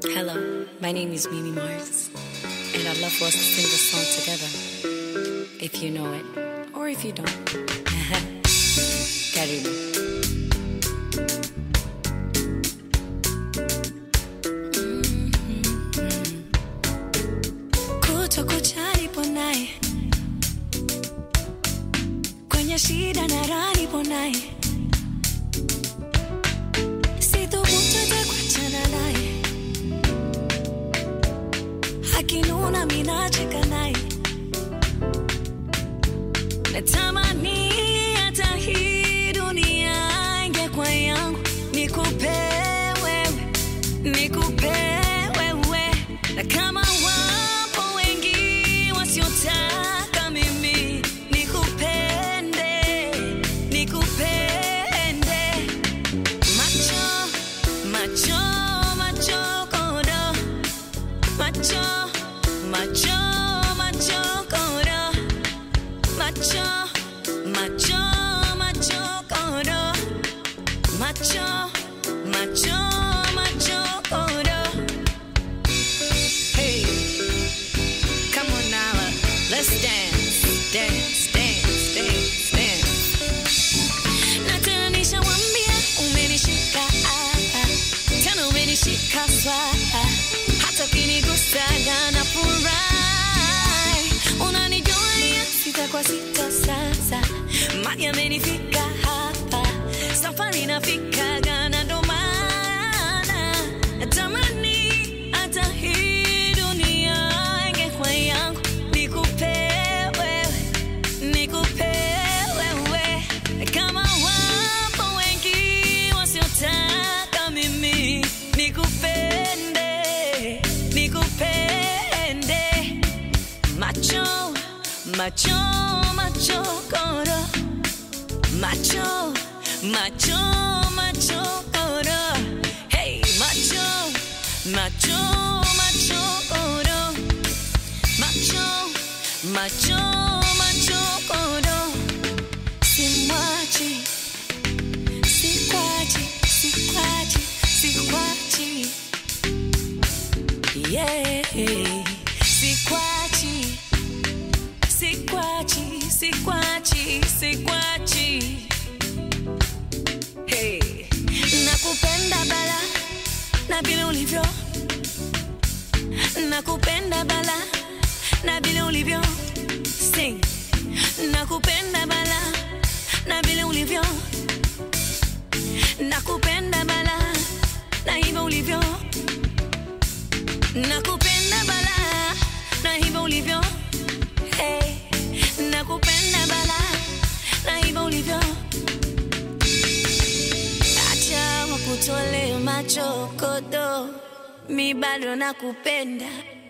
Hello, my name is Mimi Mars, and I'd love for us to sing this song together. If you know it, or if you don't. Karibu. Kuto kucha nipo naye kwenye shida na raha nipo naye sithubutu hata kuachana naye akinuna minacheka naye natamani hata hii dunia ingekuwa yangu nikupe wewe nikupe wewe na kama wapo wengi wasiotaka mimi nikupende nikupende macho macho macho kodo macho macho macho kodo macho macho macho kodo macho macho macho kodo hey come on now let's dance dance dance dance dance natanisha wambia umenishika ah, ah. tena umenishika swaa hata ukinigusaga na furahi unanijulia sita kwa sita sasa maji amenifika hapa safari nafikaga na ndo maana natamani hata hii dunia ingekuwa yangu nikupe wewe nikupe wewe kama wapo wengi wasiotaka mimi nikupende nikupende macho macho macho koro macho macho macho koro hey macho macho macho koro macho macho macho koro simwachi sikwachi sikwachi sikwachi yeah sikwachi sikwachi sikwachi sikwachi hey nakupenda bala na vile ulivyo nakupenda bala na vile ulivyo sing nakupenda bala na vile ulivyo nakupenda bala na hivyo ulivyo nakupenda bala na hivyo ulivyo hey nakupenda bala na hivyo ulivyo acha wakutole macho kodo mi bado nakupenda